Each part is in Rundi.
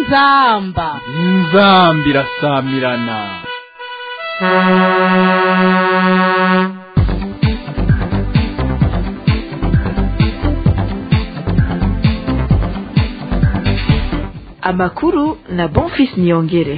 inzamba inzamba irasamirana amakuru na bonfis niyongere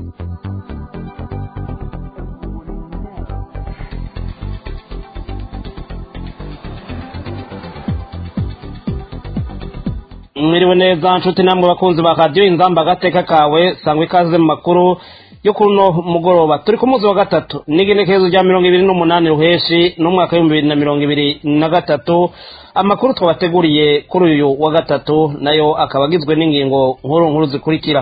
mwiriwe neza nshuti namwe bakunzi ba radiyo inzamba agateka kawe sangwa ikaze mu makuru yo kuri uno mugoroba turi ku munsi wa gatatu n'igenekerezo rya mirongo ibiri n'umunani ruheshi n'umwaka w'ibihumbi bibiri na mirongo ibiri na gatatu amakuru twabateguriye kuri uyu wa gatatu nayo akaba agizwe n'ingingo nkuru nkuru zikurikira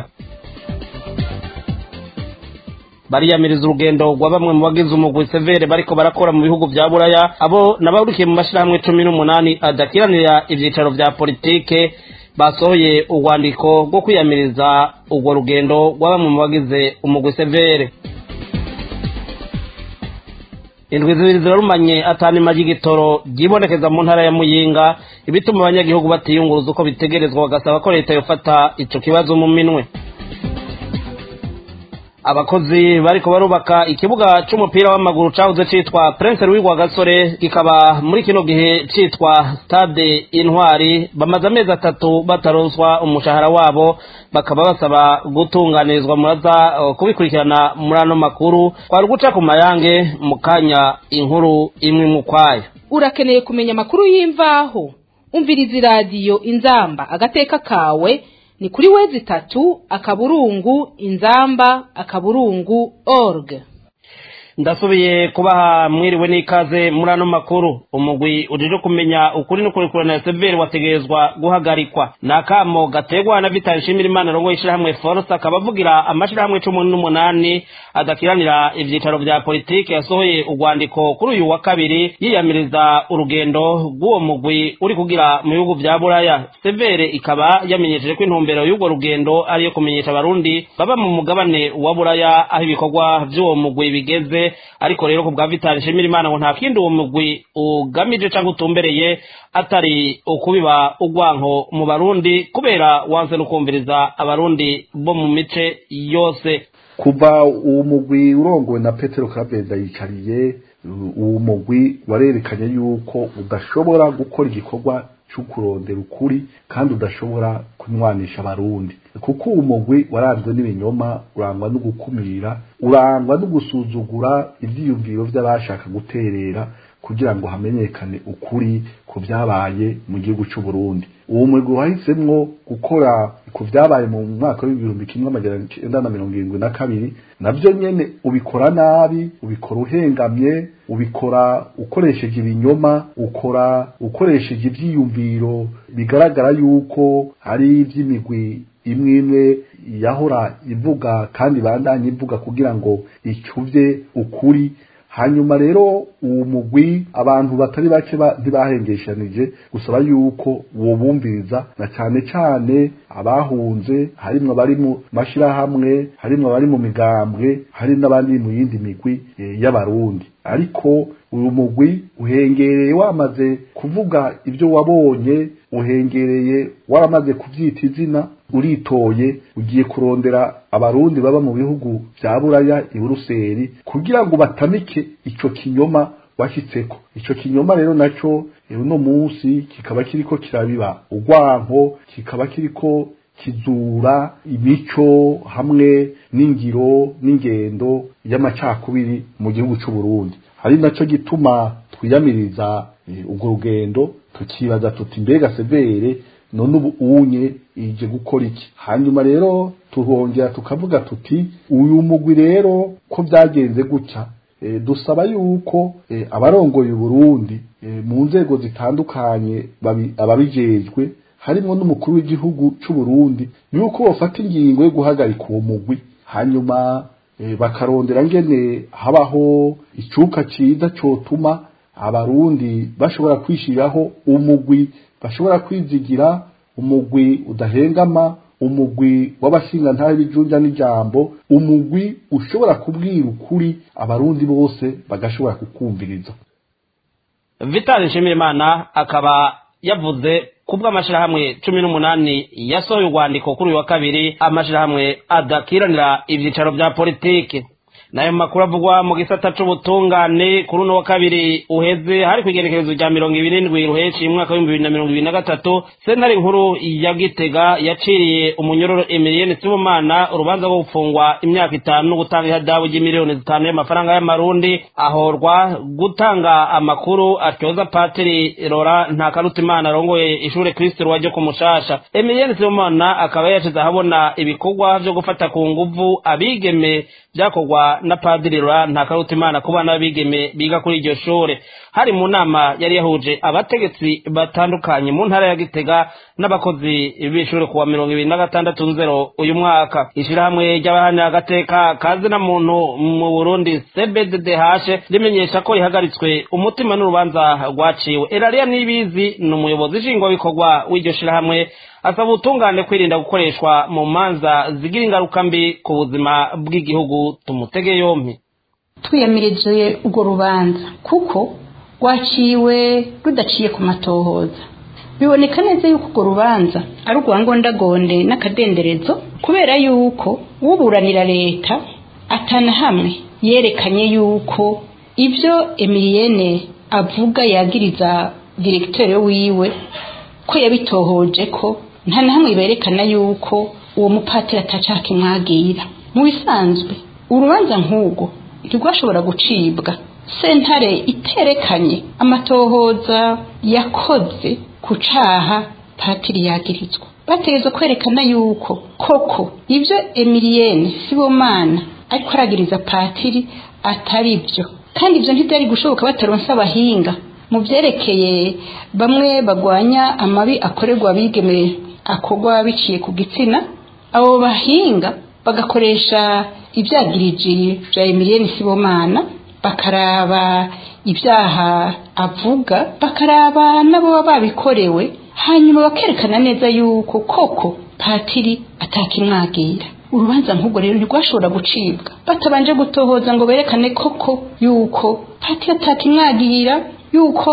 bariyamiriza urugendo rwa bamwe mu bagize umugwi severe bariko barakora mu bihugu vya buraya abo nabahurikiye mu mashirahamwe cumi n'umunani adakiranira ivyicaro vya politike basohoye urwandiko rwo kwiyamiriza urwo rugendo rwa bamwe mu bagize umugwi severe indwi zibiri zirarumanye atanima ry'igitoro ryibonekeza mu ntara ya muyinga ibituma abanyagihugu batiyunguruza uko bitegerezwa bagasaba ko leta yofata ico kibazo mu minwe abakozi bariko barubaka ikibuga c'umupira w'amaguru cahoze citwa prince louis gasore kikaba muri kino gihe citwa stade intwari bamaze amezi atatu bataronswa umushahara wabo bakaba basaba gutunganirizwa muraza uh, kubikurikirana muri ano makuru kwari guca ku mayange mu kanya inkuru imwe mu kwayo urakeneye kumenya amakuru y'imvaho umviriza iradiyo inzamba agateka kawe ni kuri wezi itatu akaburungu inzamba akaburungu org ndasubiye kubaha mwiriwe n'ikaze muri ano makuru umugwi ujije kumenya ukuri n'ukurikurana ya severi wategerezwa guhagarikwa ni akamo gategwa na vitali nshimira imana rongo y'ishirahamwe force akaba avugira amashirahamwe cumi n'umunani adakiranira ivyicaro vya politike yasohoye urwandiko kuri uyu wa kabiri yiyamiriza urugendo rw'uwo mugwi uri kugira mu bihugu vya buraya severe ikaba yamenyesheje ko intumbero y'urwo rugendo ariyo kumenyesha abarundi baba mu mugabane wa buraya aho ibikorwa vy'uwo mugwi bigeze ariko rero ku bwa vitali nshimira imana ngo nta kindi uwo mugwi ugamije canke utumbereye atari ukubiba urwanko mu barundi kubera wanse no kumviriza abarundi bo mu mice yose kuva uwo mugwi urongowe na petero kabeza yicariye uwo mugwi warerekanye yuko udashobora gukora igikorwa cyo kurondera ukuri kandi udashobora kunywanisha abarundi kuko uwo mugwi waranzwe n'ibinyoma urangwa no gukumira urangwa no gusuzugura ivyiyumviro vy'abashaka guterera kugira ngo hamenyekane ukuri ku vyabaye mu gihugu c'u Burundi uwo mugwi wahisemwo gukora ku vyabaye mu mwaka w'ibihumbi kimwe amajana icenda na mirongo irindwi na kabiri navyo nyene ubikora nabi ubikora uhengamye ubikora ukoresheje ibinyoma ukora ukoresheje ivyiyumviro bigaragara yuko ari ivy'imigwi imwe imwe yahora ivuga kandi bandanye ivuga kugira ngo icuvye ukuri hanyuma rero uwo mugwi abantu batari bake ntibahengeshanije gusaba yuko wobumviriza na cane cane abahunze harimwo abari mu mashirahamwe harimwo abari mu migambwe hari n'abandi mu yindi migwi e, y'abarundi ariko uyu mugwi uhengereye wamaze kuvuga ibyo wabonye uhengereye waramaze kuvyita izina uritoye ugiye kurondera abarundi baba mu bihugu vya buraya i buruseli kugira ngo batamike ico kinyoma washyitseko ico kinyoma rero naco uno munsi kikaba kiriko kirabiba urwanko kikaba kiriko kizura imico hamwe n'ingiro n'ingendo y'amacakubiri mu gihugu c'u Burundi hari naco gituma twiyamiriza urwo rugendo tukibaza tuti mbega severe none ubu unye ije gukora iki hanyuma rero tuhongera tukavuga tuti uyu mugwi rero ko byagenze gutya e, dusaba yuko e, abarongoye Burundi e, mu nzego zitandukanye ababijejwe harimo n'umukuru w'igihugu c'u Burundi yuko bafata ingingo yo guhagarika uwo mugwi hanyuma e, bakarondera ngene habaho icuka ciza cotuma abarundi bashobora kwishiraho umugwi bashobora kwizigira umugwi udahengama umugwi w'abashinga ntahe bijunja n'ijambo umugwi ushobora kubwira ukuri abarundi bose bagashobora kukumviriza vitali nshimirimana akaba yavuze kubwo amashirahamwe cumi n'umunani yasohoye urwandiko kuri uyu wa kabiri amashirahamwe adakiranira ivyicaro vya politiki nayo makuru avugwa mu gisata c'ubutungane kuri uno wa kabiri uheze hari kw'igenekerezo rya mirongo ibiri n'indwi ruheshi umwaka w'ibihumbi bibiri na mirongo ibiri na gatatu sentare nkuru ya gitega yaciriye umunyororo emiliyeni sibomana urubanza rwo gufungwa imyaka itanu no gutanga ihadabu ry'imiliyoni zitanu y'amafaranga y'amarundi ahorwa gutanga amakuru atyoza patiri rora ntakarutimana arongoye ishure kristo rwaje ku mushasha emiliyeni sibomana akaba yashize ahabona ibikorwa vyo gufata ku nguvu abigeme vyakorwa na padiri rora ntakarutimana ku bana b'abigeme biga kuri iryo shure hari mu nama yari yahuje abategetsi batandukanye mu ntara ya gitega n'abakozi b'ishure kuwa mirongo ibiri na gatandatu nzero uyu mwaka ishirahamwe ry'abahanira agateka kazi na muntu mu burundi cbddh rimenyesha ko rihagaritswe umutima n'urubanza rwaciwe erariya nibizi ni umuyobozi nshingwabikorwa w'iryo shirahamwe asaba ubutungane kwirinda gukoreshwa mu manza zigira ingaruka mbi ku buzima bw'igihugu tumutege yompi twiyamirije urwo rubanza kuko rwaciwe rudaciye ku matohoza biboneka neza yuko urwo rubanza ari urwangondagonde n'akadenderezo kubera yuko uburanira leta atana hamwe yerekanye yuko ibyo emiliyene avuga yagiriza diregiteri wiwe ko yabitohoje ko nta na hamwe berekana yuko uwo mupatiri atacaka imwagira mu bisanzwe urubanza nk'urwo ntirwashobora gucibwa sentare iterekanye amatohoza yakoze ku caha patiri yagirizwa bategerezwa kwerekana yuko koko ibyo emiliyene sibomana ariko aragiriza patiri atari byo kandi ibyo ntibyari gushoboka bataronse abahinga mu byerekeye bamwe bagwanya amabi akorerwa abigeme akorwa biciye ku gitsina abo bahinga bagakoresha ibyagiriji bya emiliyeni sibomana bakaraba ibyaha avuga bakaraba n'abo baba babikorewe hanyuma bakerekana neza yuko koko patiri atakimwagira urubanza nk'ubwo rero ntirwashobora gucibwa batabanje gutohoza ngo berekane koko yuko patiri atakimwagira yuko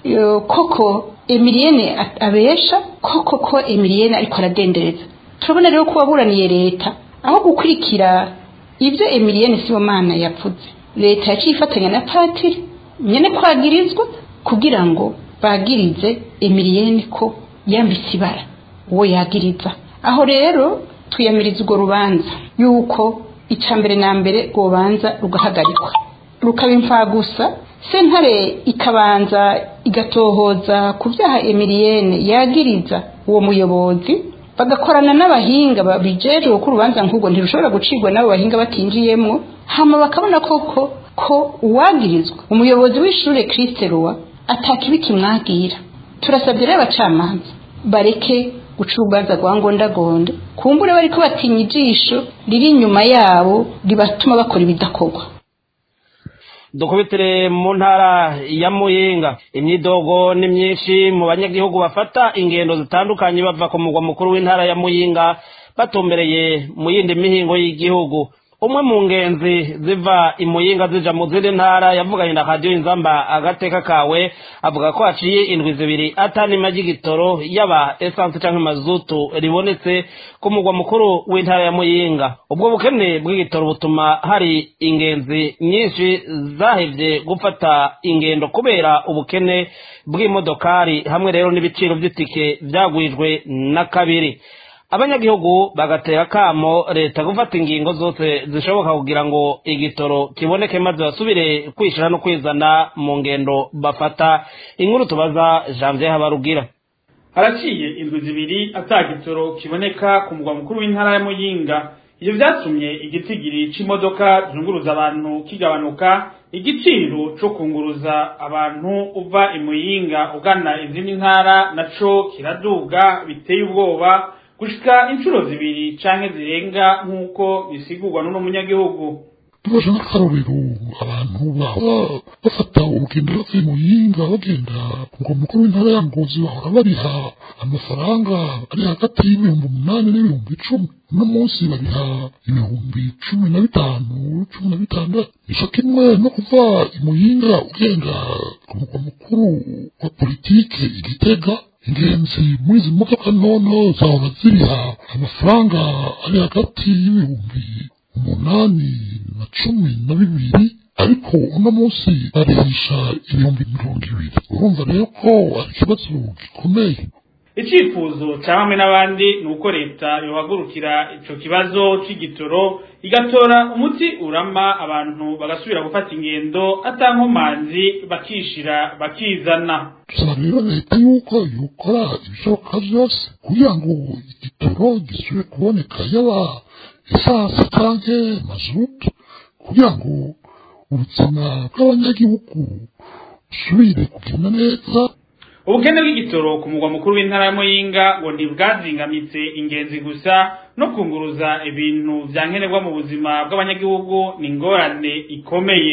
koko emiliyene abesha koko ko emiliyene ariko aradendereza turabona rero ko waburaniye leta aho gukurikira ibyo emiliyene sibomana yavuze leta yaciye ifatanya na patiri nyine kwagirizwa kugira ngo bagirize emiliyene ko yambitse ibara uwo yagiriza aho rero twiyamiriza urwo rubanza yuko icya mbere na mbere rubanza rugahagarikwa rukaba imfagusa sentare ikabanza igatohoza ku byaha emiliyene yagiriza uwo muyobozi bagakorana n'abahinga babijejwe ko urubanza nk'ubwo ntirushobora gucibwa n'abo bahinga batinjiyemo hama bakabona koko ko uwagirizwa umuyobozi w'ishure Christ Roa atakibi kimwagira turasabye rero abacamanza bareke guca urubanza rwa ngondagonde kumbure bariko batinya ijisho riri inyuma yabo ribatuma bakora ibidakorwa dukubitire mu ntara ya muyinga imyidogo ni myinshi mu banyagihugu bafata ingendo zitandukanye bava ku mugwa mukuru w'intara ya muyinga batumbereye mu yindi mihingo y'igihugu umwe mu ngenzi ziva imuyinga zija mu zindi ntara yavuganye na radiyo inzamba agateka kawe avuga ko haciye indwi zibiri atanima ry'igitoro yaba esanse canke mazutu ribonetse ku mugwa mukuru w'intara ya muyinga ubwo bukene bw'igitoro butuma hari ingenzi nyinshi zahevye gufata ingendo kubera ubukene bw'imodokari hamwe rero n'ibiciro vy'itike vyagwijwe na kabiri abanyagihugu bagatera kamo leta gufata ingingo zose zishoboka kugira ngo igitoro kiboneke maze basubire kwishira no kwizana mu ngendo bafata inkuru tubaza janvier habarugira haraciye indwi zibiri atagitoro kiboneka ku mugwa mukuru w'intara ya muyinga ivyo vyatumye igitigiri c'imodoka zunguruza abantu kigabanuka igiciro co kunguruza abantu uva imuyinga ugana izindi ntara naco kiraduga biteye ubwoba gushika inshuro zibiri canke zirenga nk'uko bisigurwa n'uno munyagihugu tubaje n'akarorero abantu baba bafata urugendo bavuye mu yinga bagenda ngo mukuru w'intara ya ngozi bahora bariha amafaranga ari hagati y'ibihumbi umunani n'ibihumbi icumi uno munsi bariha ibihumbi cumi na bitanu cumi na bitandatu ico kimwe no kuva imuyinga ugenda ku mugwa mukuru wa politike igitega ingenzi muri izi modoka ntono zahora ziriha amafaranga ari hagati y'ibihumbi umunani na cumi na bibiri ariko uno munsi barihisha ibihumbi mirongo ibiri urumva rero ko ari ikibazo gikomeye icyifuzo cya bamwe n'abandi ni uko leta yohagurukira ico kibazo c'igitoro igatora umuti urama abantu bagasubira gufata ingendo atankomanzi bakishira bakizana dusaba rero leta yuko yokora ibishoboka byose kugira ngo igitoro gisubire kuboneka yaba esase canke mazutu kugira ngo ubuzima bw'abanyagihugu busubire kugenda neza ubukene bw'igitoro ku mugwa mukuru w'intara ya muyinga ngo ntibwazingamitse ingenzi gusa no kunguruza ibintu vya nkenerwa mu buzima bw'abanyagihugu ni ingorane ikomeye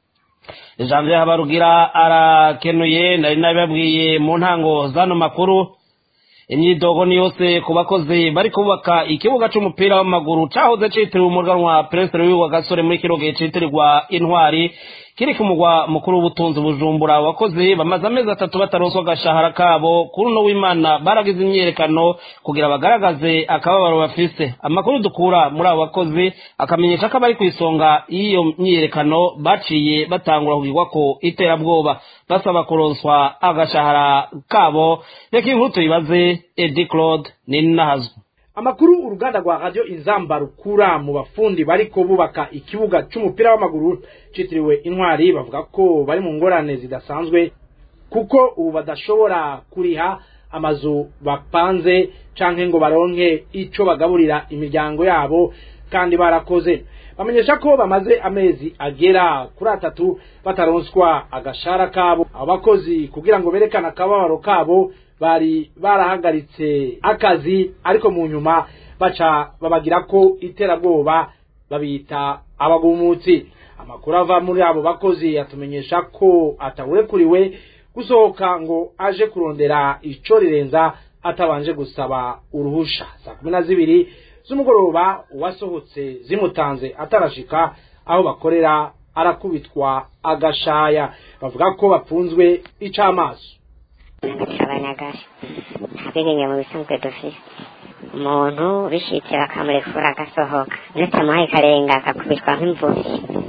janvier habarugira arakenuye nari nabibabwiye mu ntango z'ano makuru imyidogo ni yose ku bakozi bari kubaka ikibuga c'umupira w'amaguru cahoze citiriwe umuganwa prince louis wa gasore muri kino gihe citirirwa intwari kiri ku mugwa mukuru w'ubutunzi bujumbura abakozi bamaze amezi atatu bataronswa agashahara kabo kuri uno w'imana baragize imyiyerekano kugira bagaragaze akababaro bafise amakuru dukura muri abo bakozi akamenyesha ko abari ku isonga y'iyo myiyerekano baciye batangura kugirwa ko iterabwoba basaba kuronswa agashahara kabo reka inkuru tuyibaze edi claude ninahazwa amakuru uruganda rwa radio inzamba rukura mu bafundi bariko bubaka ikibuga c'umupira w'amaguru citiriwe intwari bavuga ko bari mu ngorane zidasanzwe kuko ubu badashobora kuriha amazu bapanze canke ngo baronke ico bagaburira imiryango yabo kandi barakoze bamenyesha ko bamaze amezi agera kuri atatu bataronswa agashara kabo abakozi kugira ngo berekane akababaro kabo bari barahagaritse akazi ariko mu nyuma baca babagira ko iterabwoba babita abagumutsi amakuru ava muri abo bakozi yatumenyesha ko atawurekuriwe gusohoka ngo aje kurondera ico rirenza atabanje gusaba uruhusha saa kumi na zibiri z'umugoroba uwasohotse zimutanze atarashika aho bakorera arakubitwa agashaya bavuga ko bapfunzwe icamaso abanyagasha ntabwigenge mu bisanzwe dufise umuntu bishitse bakamurekura agasohoka nutamuhaye karenga akakubitwa nk'imvuzi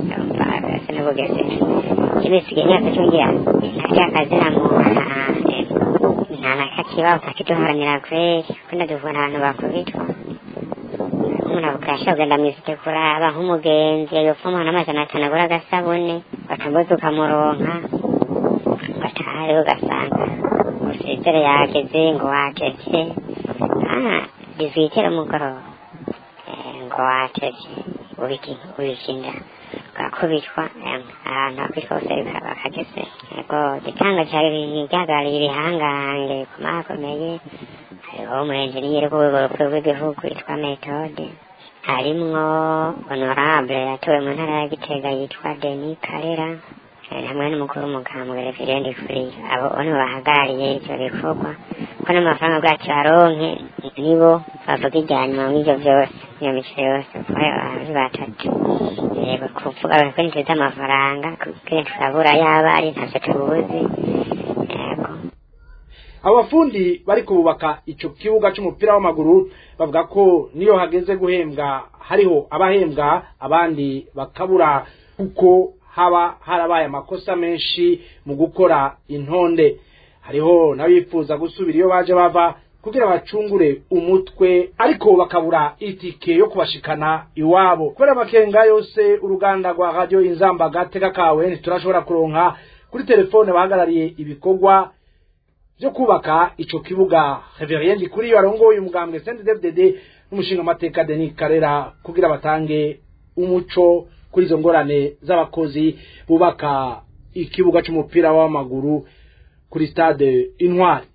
ese n'ubugeze kibisigaye imyaka cyongera ntarya akazina mu nta na kakibaho kakiduharanira kweri kunda duvuna abantu bakubitwa umuntu abukasha kugenda mw'isite kuraba nk'umugenzi yopfa umuhana amajana atanu agura agasabune batambuza ukamuronka batahari ugasanga usezere yageze ngo wageze ah bizwitera umugoroba ngo watevye ubikinda ugakubitwa ahantu hakwitwa hose bakageze ego gitanga cari ryagarariye ibihangange ku makomeye hariho umuenjeniyeri w'urwego rw'igihugu yitwa metode harimwo honorable yatowe mu ntara ya gitega yitwa denis karera hamwe n'umukuru w'umugambwe reverende kuri abo nibo bahagarariye ivyo bikorwa ko n'amafaranga bwacu baronke nibo bavuga ijyanyuma muri ivyo vyose iyo mico yose kuko ari batatu yego kuvuga ko ntituzi amafaranga kuko turabura yaba ari ntavyo tubuzi yego abo bafundi bari kubaka ico kibuga c'umupira w'amaguru bavuga ko niyo hageze guhembwa hariho abahembwa abandi bakabura kuko haba harabaye amakosa menshi mu gukora intonde hariho n'abifuza gusubira iyo baje bava kugira bacungure umutwe ariko bakabura itike yo kubashikana iwabo kubera amakenga yose uruganda rwa radio inzamba gateka kawe ntiturashobora kuronka kuri telefone bahagarariye ibikorwa byo kubaka ico kibuga reveriendi kuri iyo arongoye umugambwe CNDD-FDD n'umushinga amateka Denis Karera kugira batange umuco kuri izo ngorane z'abakozi bubaka ikibuga c'umupira w'amaguru kuri stade Intwari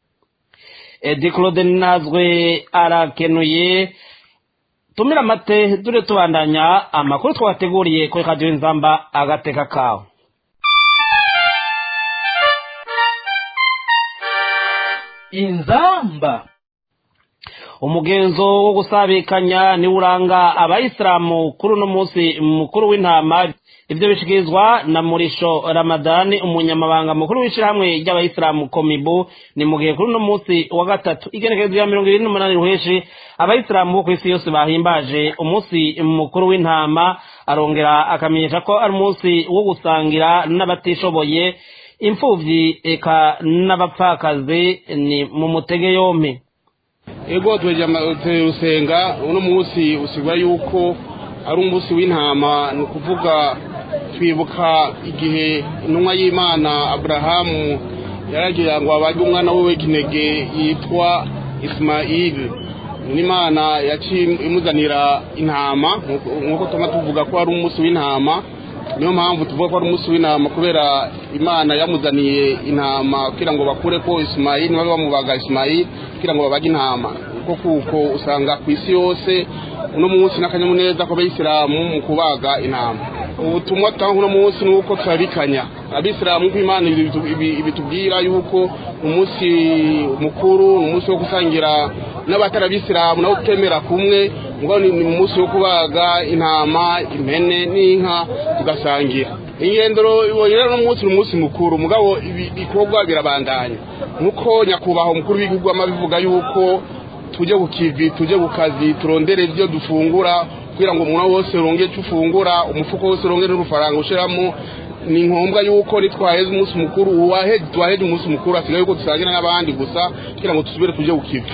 edi claude nazwe arakenuye tumira amate dure tubandanya amakuru twabateguriye kuri radiyo nzamba agateka kawe inzamba umugenzo wo gusabikanya niwo uranga abayisilamu kuri uno munsi mukuru w'intama ivyo bishikirizwa na murisho ramadani umunyamabanga mukuru w'ishirahamwe ry'abayisilamu komibu ni mu gihe kuri uno munsi wa gatatu igenekerezo ya mirongo ibiri n'umunani ruheshi abayisilamu bo kw'isi yose bahimbaje umunsi mukuru w'intama arongera akamenyesha ko ari umunsi wo gusangira n'abatishoboye imfuvyi eka n'abapfakazi ni mu mutege yompi ego turusenga uno munsi usigura yuko ari umunsi w'intama ni ukuvuga twibuka igihe intumwa y'imana aburahamu yaragira ngo abage umwana we w'ikinege yitwa isimayili n'imana yaciye imuzanira intama nk'uko tuma tuvuga ko ari umunsi w'intama niyo mpamvu tuvuga ko ari umunsi w'intama kubera imana yamuzaniye intama kugira ngo bakure ko isimayili niba bamubaga isimayili kugira ngo babage intama kuko kuko usanga ku isi yose uno munsi n'akanyamuneza kw'abayisilamu mu kubaga intama ubutumwa dutanga uno munsi ni uko turabikanya abisilamu nk'uko imana ibitubwira yuko umunsi mukuru ni umunsi wo gusangira n'abatarabisilamu nabo tutemera kumwe ngo ni umunsi wo kubaga intama impene n'inka tugasangira ingendero ibonye rero umunsi ni umunsi mukuru mugabo ibikorwa birabandanya nk'uko nyakubahwa umukuru w'igihugu amabivuga yuko tujye ku kivi tujye ku kazi turondere ibyo dufungura kugira ngo umuntu wose uronge icyo ufungura umufuko wose uronge n'urufaranga ushyiramo ni ngombwa yuko nitwaheze umunsi mukuru tuwaheze umunsi mukuru asigaye yuko dusangira n'abandi gusa kugira ngo dusubire tujye ku kivi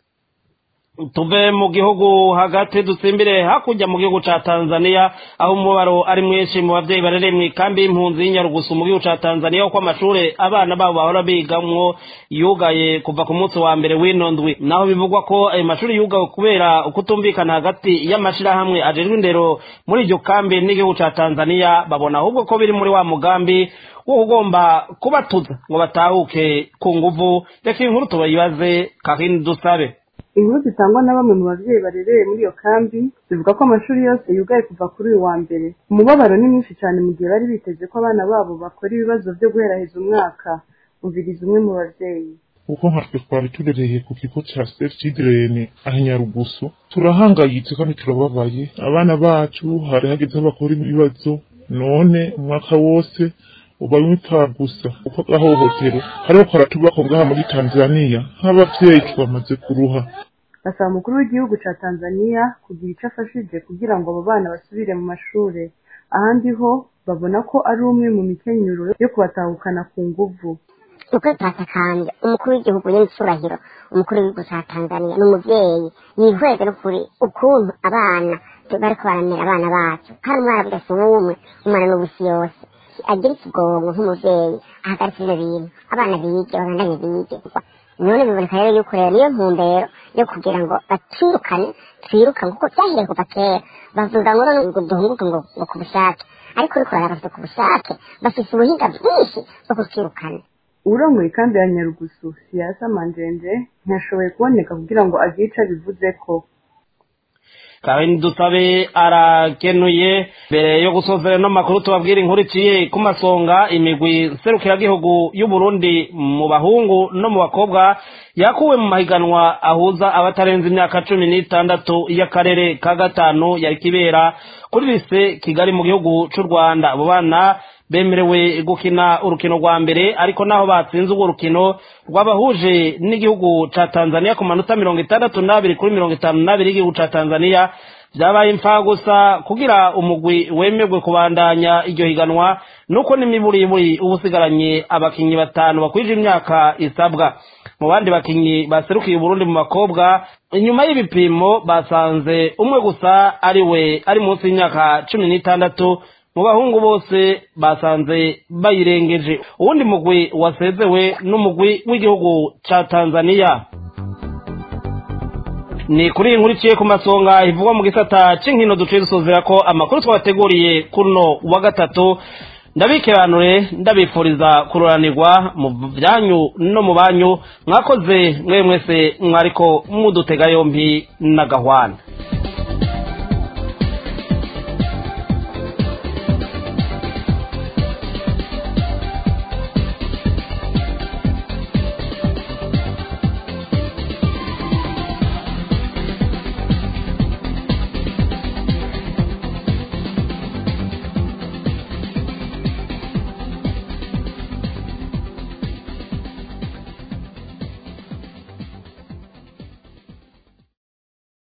tuve mu gihugu hagati dusimbire hakurya mu gihugu ca Tanzania aho umubaro ari mwinshi mu bavyeyi barereye mu ikambi y'impunzi y'Inyarugusu mu gihugu ca Tanzania uko amashure abana babo bahora bigamwo yugaye kuva ku munsi wa mbere w'ino ndwi naho bivugwa ko ayo mashuri yugawe kubera ukutumvikana hagati y'amashirahamwe ajejwe indero muri iryo kambi n'igihugu ca Tanzania babona ahubwo ko biri muri wa mugambi wo ugomba kubatuza ngo batahuke ku nguvu reka inkuru tubayibaze kakindi dusabe inkuru zitangwa na bamwe mu babyeyi barereye muri iyo kambi zivuga ko amashuri yose yugaye kuva kuri uyu wa mbere umubabaro ni mwinshi cyane mu gihe bari biteze ko abana babo bakora ibibazo byo guheraheza umwaka umviriza umwe mu babyeyi kuko nkatwe twari turereye ku kigo cya safe children aha nyarugusu turahangayitse kandi turababaye abana bacu hari hageze aho bakora ibibazo none umwaka wose uba wita gusa kuko agahohotero hariho karatubako ngaha muri tanzania nk'abavyeyi twamaze kuruha basaba umukuru w'igihugu ca tanzania kugira ico afashije kugira ngo abo bana basubire mu mashure ahandi ho babona ko ari umwe mu mikenyuro yo kubatahukana ku nguvu ukuri turatakambye umukuru w'igihugu n'incurahiro umukuru w'igihugu ca tanzania ni umuvyeyi yihweze n'ukuri ukuntu abana bariko baramera abana bacu kandi umwana budasa umwe umwana n'ubusi yose agira ikigongo nk'umuvyeyi ahagaritse ivyo bintu abana bige babandanye bige none biboneka rero yuko rero niyo ntumbero yo kugira ngo batwirukane twirukane kuko vyahiriye kuva kera bavuga ngo none ngo duhunguke ngo ngo ku bushake ariko uriko uraraba ku bushake bafise ubuhinga bwinshi bwo kutwirukana urongoye ikambi ya nyarugusu siyasa manjenje ntiyashoboye kuboneka kugira ngo agire ico abivuzeko kandi dusabe arakenuye mbere yo gusozera no makuru tubabwira inkuru iciye ku masonga imigwi serukiragihugu y'u Burundi mu bahungu no mu bakobwa yakuwe mu mahiganwa ahuza abatarenze imyaka cumi n'itandatu y'akarere ka gatanu yari kibera kuri lise kigali mu gihugu c'u rwanda abo bana bemerewe gukina urukino rwa mbere ariko naho batsinze urwo rukino rwabahuje n'igihugu ca tanzania ku manota mirongo itandatu n'abiri kuri mirongo itanu n'abiri y'igihugu ca tanzania vyabaye imfa gusa kugira umugwi wemerwe kubandanya iryo higanwa nuko n'imiburiburi uba usigaranye abakinyi batanu bakwije imyaka isabwa mu bandi bakinyi baserukiye uburundi mu bakobwa inyuma y'ibipimo basanze umwe gusa ari we ari munsi y'imyaka cumi n'itandatu mu bahungu bose basanze bayirengeje uwundi mugwi wasezewe n'umugwi w'igihugu ca tanzania ni kuri iyi nkuru iciye ku masonga ivugwa mu gisata c'inkino duciye dusozera ko amakuru twabateguriye kuno wa gatatu ndabikeranure ndabifuriza kururanirwa mu byanyu no mu banyu mwakoze mwe mwese mwariko mudutega yompi n'agahwana